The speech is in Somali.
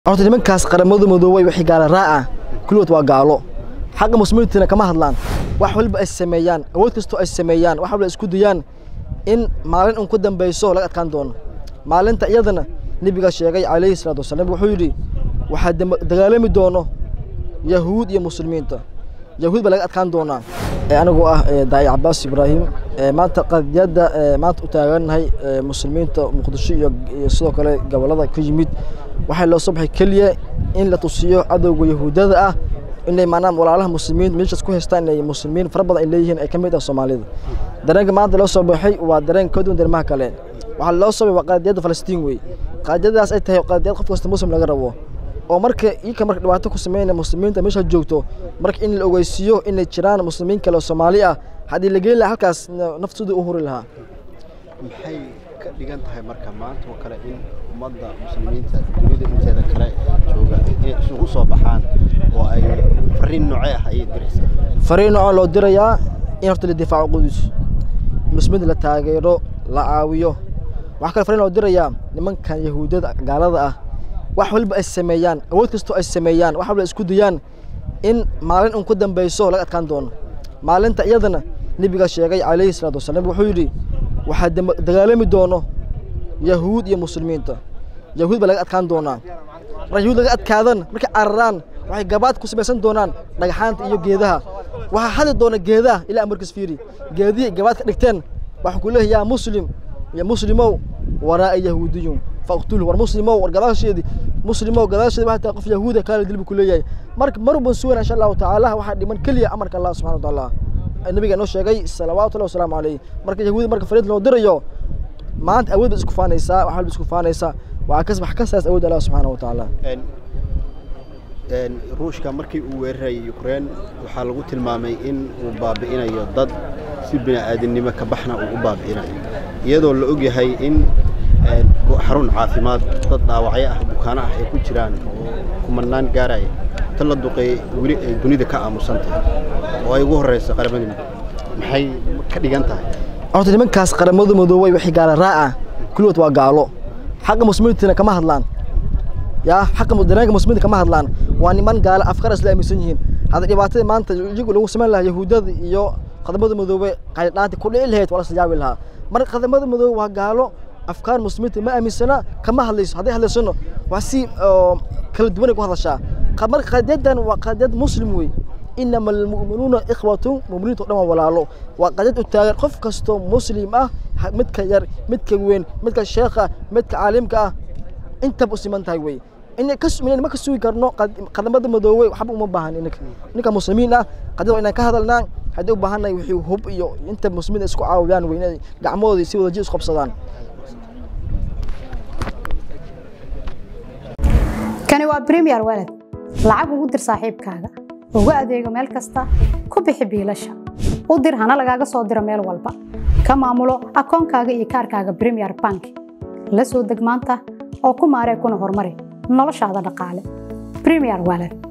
horta nimankaas qaramada madoobay wixii gaala raaca kulligood waa gaalo xagga muslimiintina kama hadlaan wax walba ay sameeyaan awood kastoo ay sameeyaan wax walba ay isku dayaan in maalin un ku dambayso laga adkaan doono maalinta iyadana nebiga sheegay calayhi salaatu wasalaam wuxuu yidhi waxaa dama- dagaalami doono yahuud iyo muslimiinta yahuud baa laga adkaan doonaa Ee, anigoo ah ee, daaci cabaas ibraahim ee, maanta qadiyadda ee, maanta u taagannahay ee, muslimiinta muqdisho iyo iyo sidoo kale gobollada ka yimid waxaa loo soo baxay keliya in la tusiyo cadowga yahuudada ah inay maanaam walaalaha muslimiin meeshaas ku haystaan inay muslimiin fara badan ay leeyihiin ay ka mid ah soomaalida dareenka maanta loo soo baxay waa dareen ka duwan darmaha kale waxaa loo soo baxay waa qadiyadda falastiin wey qadiyadaas ay tahay qadiyad qof kasta muslim laga rabo oo marka iyaka marka dhibaato ku sameynaya muslimiinta meesha joogto marka in la ogeysiiyo inay jiraan muslimiin kale oo soomaali ah haddii la geeli lahaa halkaas na- naftooda u huri lahaa maxay ka dhigan tahay marka maanta oo kale in ummadda muslimiinta dunida inteeda kale ee jooga inay isugu soo baxaan oo ay fariin noocee ah ayay diraysaa fariin noocan loo dirayaa in horta la difaaco qudus muslimiinta la taageero la caawiyo waxaa kale fariin loo dirayaa nimankan yahuudada gaalada ah wax walba ay sameeyaan awood kastoo ay sameeyaan wax walba ay isku dayaan in maalin un ku dambayso laga adkaan doono maalinta iyadana nebiga sheegay calayhi salaatu wasalaam wuxuu yidhi waxaa dama- dagaalami doono yahuud iyo muslimiinta yahuud baa laga adkaan doonaa marka yahuud laga adkaadan markay cararaan waxay gabaad ku samaysan doonaan dhagxaanta iyo geedaha waxaa hadi doona geedaha ilaa amarkiis fiiri geedihii gabaad ka dhigteen waxaa ku leeyahay yaa muslim ya muslimow waraa yahuudiyun faqtuluhu war muslimow war gadaasheedii muslimow gadaasheedi waxaa tahay qof yahuuda kaala dilbu ku leeyahay marka mar ban sugan insha allahu tacaala waxaa dhiman keliya amarka allah subxana wa tacaala ee nabiga inoo sheegay salawaatullahi wasalaamu calayh marka yahuudi marka fariid loo dirayo maanta awood baad isku faanaysaa wax walba isku faanaysaa waxaa kas wax kasaas awood allah subxaana wa tacaala Een- een, ruushka markii uu weerarayay ukraine waxaa lagu tilmaamay in uu baabi'inayo dad si bini'aadinimo ka baxna uu u baabi'inayo iyadoo la ogyahay in een, go- xarun caafimaad dad dhaawacyo ah bukaano ah ay ku jiraan oo kumanaan gaaraya ta la duqeeyey weli ay dunida ka aamusan tahay oo ay ugu horreyso qaramada midoobe maxay ka dhigan tahay horta nimankaas qaramada madoobay wixii gaala raaca kulligood waa gaalo xagga muslimiintina kama hadlaan yaa xagga mu- dareenka muslimiinta kama hadlaan waa niman gaala afkaar isla aaminsan yihiin hadda dhibaatada maanta iyagu lagu samayn lahaa yahuudada iyo qadamada madoobe qaydhaanti ku dhici lahayd waa la sajaabi lahaa marka qadamada madoobe waa gaalo afkaar muslimiinta ma aaminsana kama hadlayso hadday hadlaysano waa si oo kala duwanay ku hadashaa Qa- marka qadiyadan waa qadiyad muslim wey inama almu'minuuna ikhwatu mu'miniinta oo dhan waa walaalo waa qadiyad u taagan qof kastoo muslim ah ha- midka yar midka weyn midka sheekha midka caalimka ah intaba u siman tahay wey inay ka su- inayna ma ka sugi karno qad- qadamada madoobey waxba uma baahan ininka ninka muslimiin ah qadiyad waa inaan ka hadalnaa haddii u baahannahay wixii hub iyo inta muslimiin isku caawiyaan wey inay gacmahoodii si wadaji isku qabsadaan kani waa premier walad lacag ugu dir saaxiibkaaga ugu adeego meel kasta ku bixi biilasha u dir hana lagaaga soo diro meel walba ka maamulo akoonkaaga iyo kaarkaaga premier bank la soo deg maanta oo ku maaree kuna horumari noloshaada dhaqaale premier walad